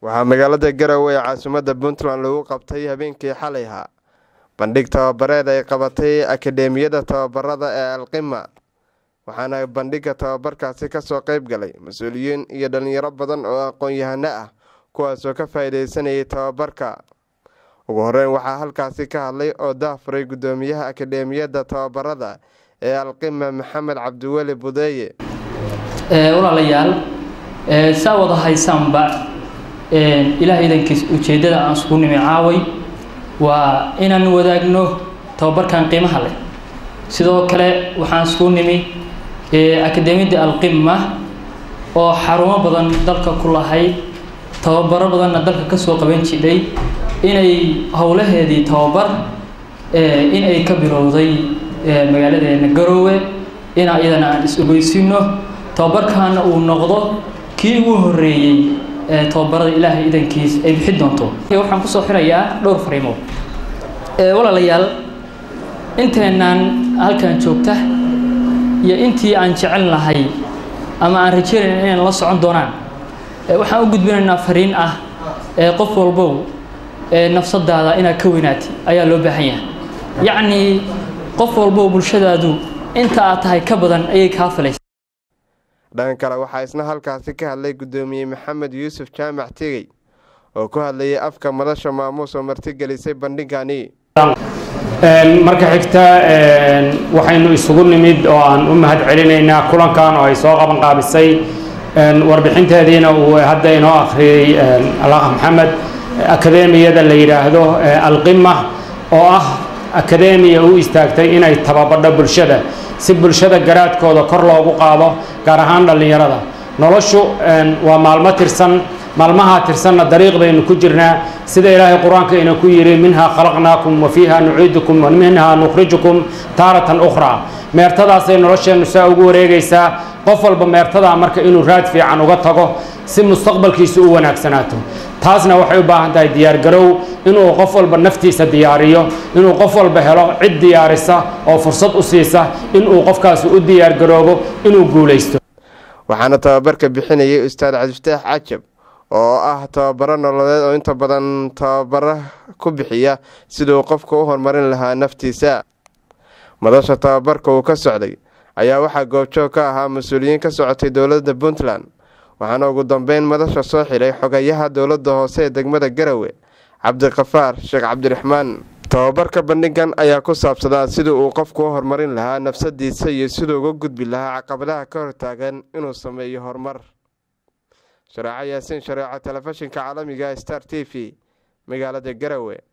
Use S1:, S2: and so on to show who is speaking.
S1: waxaa magaalada garowe ee caasimadda puntland lagu qabtay habeenkii xalayha bandhig tababareed ay qabatay akadeemiyada tababarada ee alqima waxaana bandhigga tababarkaasi kasoo qeyb galay mas-uuliyiin iyo dhalinyaro badan oo aqoon-yahano ah kuwaasoo ka faa-ideysanayay tababarka ugu horeyn waxaa halkaasi ka hadlay oo daafuray guddoomiyaha akadeemiyadda tababarada ee alqima maxamed cabdiweli budeeye
S2: walaalayaal saa wada haysaanba ilaah idankiis ujeeddada aan isku nimi caaway waa inaan wadaagno tababarkan qiimaha leh sidoo kale waxaan isku nimi akadeemiyadda alqima oo xarumo badan dalka ku lahayd tababaro badanna dalka kasoo qaban jidhay inay howlaheedii tababar in ay ka bilowday magaaladeena garoowe ina iyadana aan is-ogeysino tababarkaana uu noqdo kii ugu horeeyey ee tababarada ilaahay idankiis ay bixi doonto waxaan kusoo xirayaa dhowr fariimood walaalayaal inteenaan halkan joogta iyo intii aan jecel lahay ama aan rajeynayna inaan la socon doonaan waxaan u gudbinaynaa fariin ah qof walbow nafsadaada inaad ka weynaatay ayaa loo baahan yahay yacnii qof walbow bulshadaadu inta aad tahay ka badan ayay kaa filaysa
S1: dhanka kale waxaa isna halkaasi ka hadlay guddoomiye maxamed yuusuf jaamac tegey oo ku hadlayay afka madasha maamuus oo martigelisay bandhigani
S3: marka xigta waxaynu isugu nimid oo aan u mahad celinaynaa kulankan oo ay soo qaban qaabisay warbixinteediina uu hadda inoo akhriyey alaaq maxamed akadeemiyada la yidhaahdo alqima oo ah akadeemiya u istaagtay inay tababadho bulshada si bulshada garaadkooda kor loogu qaado gaar ahaan dhallinyarada noloshu waa maalmo tirsan maalmahaa tirsanna dariiq baynu ku jirnaa sida ilaahay qur-aanka ina ku yidhi minhaa khalaqnaakum wa fiiha nuciidukum wa minhaa nukhrijukum taaratan ukhraa meertadaasay nolosheennu saa ugu wareegaysaa qof walba meertadaa marka inuu raad fiican uga tago si mustaqbalkiisu u wanaagsanaato taasna waxay u baahan tahay diyaargarow inuu qof walba naftiisa diyaariyo inuu qof walba helo cid diyaarisa oo fursad u siisa inuu qofkaasi u diyaargaroobo inuu guulaysto
S1: waxaana tababarka bixinayay ustaad cabdifataax cajab oo ah tababaro nololeed oo inta badan tababaro ku bixiya siduu qofka u horumarin lahaa naftiisa madasha tababarka uu ka socday ayaa waxaa goobjoog ka ahaa mas-uuliyiin ka socotay dowladda puntland waxaana ugu dambeyn madasha soo xidhay xogayaha dowladda hoose ee degmada garowe cabdiqafaar sheekh cabdiraxmaan tababarka bandhigan ayaa ku saabsadaa sidii uu qofku u horumarin lahaa nafsadiisa iyo siduu uga gudbi lahaa caqabadaha ka hortaagan inuu sameeyo horumar shareeco yaasiin shareeco telefishinka caalamiga star t v magaalada garowe